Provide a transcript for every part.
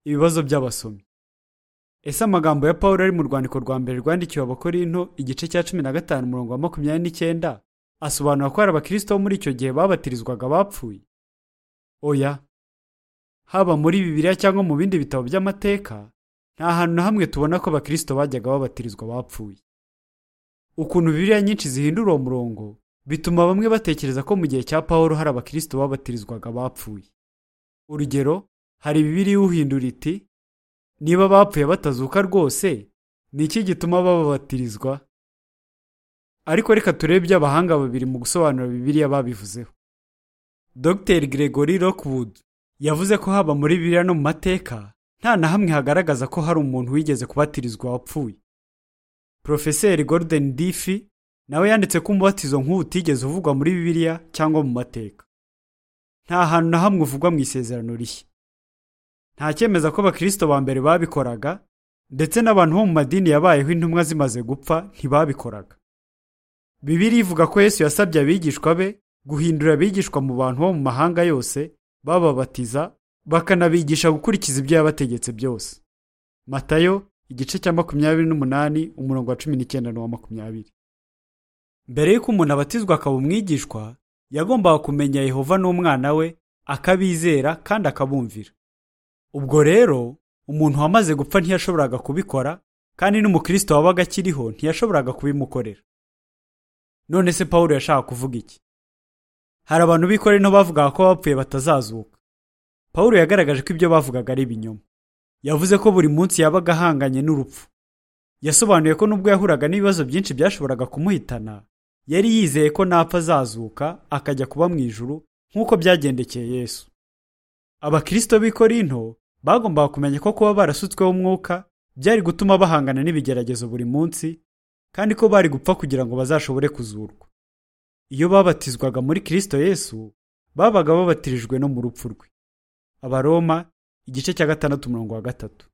ibibazo by'abasomyi ese amagambo ya paul ari mu rwandiko rwa mbere rwandikiwe abakorinto igice cya cumi na gatanu umurongo wa makumyabiri n'icyenda asobanura ko hari abakristo bo muri icyo gihe babatirizwaga bapfuye oya haba muri bibiliya cyangwa mu bindi bitabo by'amateka nta hantu na hamwe tubona ko abakristo bajyaga babatirizwa bapfuye ukuntu bibiliya nyinshi zihindura uwo murongo bituma bamwe batekereza ko mu gihe cya paul hari abakristo babatirizwaga bapfuye urugero hari bibiliya uhindura iti niba bapfuye batazuka rwose ni iki gituma bababatirizwa ariko reka turebe ibyo abahanga babiri mu gusobanura bibiliya babivuzeho dr gregory lockwood yavuze ko haba muri bibiliya no mu mateka nta na hamwe hagaragaza ko hari umuntu wigeze kubatirizwa wapfuye porofeseri gordon diffy nawe yanditse ko umubatizo nk'ubu utigeze uvugwa muri bibiliya cyangwa mu mateka nta hantu na hamwe uvugwa mu isezerano rishya nta cyemeza ko abakristo ba mbere babikoraga ndetse n'abantu bo mu madini yabayeho intumwa zimaze gupfa ntibabikoraga bibiri ivuga ko yesu yasabye abigishwa be guhindura abigishwa mu bantu bo mu mahanga yose bababatiza bakanabigisha gukurikiza ibyo yabategetse byose matayo igice cya makumyabiri n'umunani umurongo wa cumi n'icyenda n'uwa makumyabiri mbere y'uko umuntu abatizwa akaba umwigishwa yagombaga kumenya yehova n'umwana we akabizera kandi akabumvira ubwo rero umuntu wamaze gupfa ntiyashoboraga kubikora kandi n'umukristo wabaga akiriho ntiyashoboraga kubimukorera none se paul yashaka kuvuga iki hari abantu bikore no bavugaga ko bapfuye batazazuka paul yagaragaje ko ibyo bavugaga ari ibinyoma yavuze ko buri munsi yabaga ahanganye n'urupfu yasobanuye ko nubwo yahuraga n'ibibazo byinshi byashoboraga kumuhitana yari yizeye ko napfa azazuka akajya kuba mu ijuru nk'uko byagendekeye yesu abakristo b'i korinto bagombaga kumenya ko kuba barasutsweho umwuka byari gutuma bahangana n'ibigeragezo buri munsi kandi ko bari gupfa kugira ngo bazashobore kuzurwa iyo babatizwaga muri kirisito yesu babaga babatirijwe no mu rupfu rwe abaroma igice cya gatandatu umurongo wa gatatu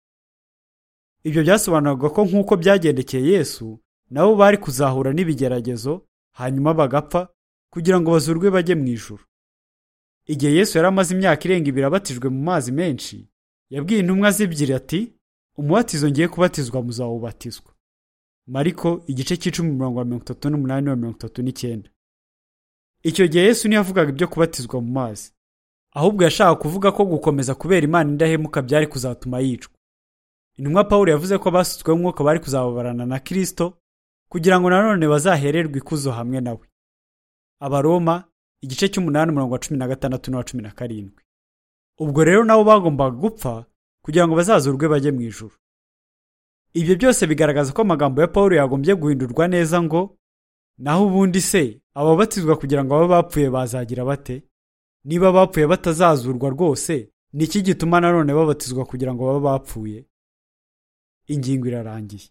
ibyo byasobanuraga ko nk'uko byagendekeye yesu nabo bari kuzahura n'ibigeragezo hanyuma bagapfa kugira ngo bazurwe bajye mu ijuru igihe yesu yari amaze imyaka irenga ibiri abatijwe mu mazi menshi yabwiye intumwa z'ebyiri ati umubatizo ngiye kubatizwa muzawubatizwa mariko igice cy'icumi mirongo wa mirongo itatu n'umunani na mirongo itatu n'icyenda icyo gihe yesu ntiyavugaga ibyo kubatizwa mu mazi ahubwo yashaka kuvuga ko gukomeza kubera imana indahemuka byari kuzatuma yicwa intumwa paul yavuze ko abasutsweho umwuka bari kuzababarana na kirisito kugira ngo nanone bazahererwe ikuzo hamwe nawe abaroma igice cy'umunani umurongo wa cumi na gatandatu n'uwa cumi na karindwi ubwo rero nabo bagombaga gupfa kugira ngo bazazurwe bajye mu ijuru ibyo byose bigaragaza ko amagambo ya paul yagombye guhindurwa neza ngo naho ubundi se ababatizwa kugira ngo abe bapfuye bazagira bate niba bapfuye batazazurwa rwose ni iki gituma nanone babatizwa kugira ngo babe bapfuye ingingo irarangiye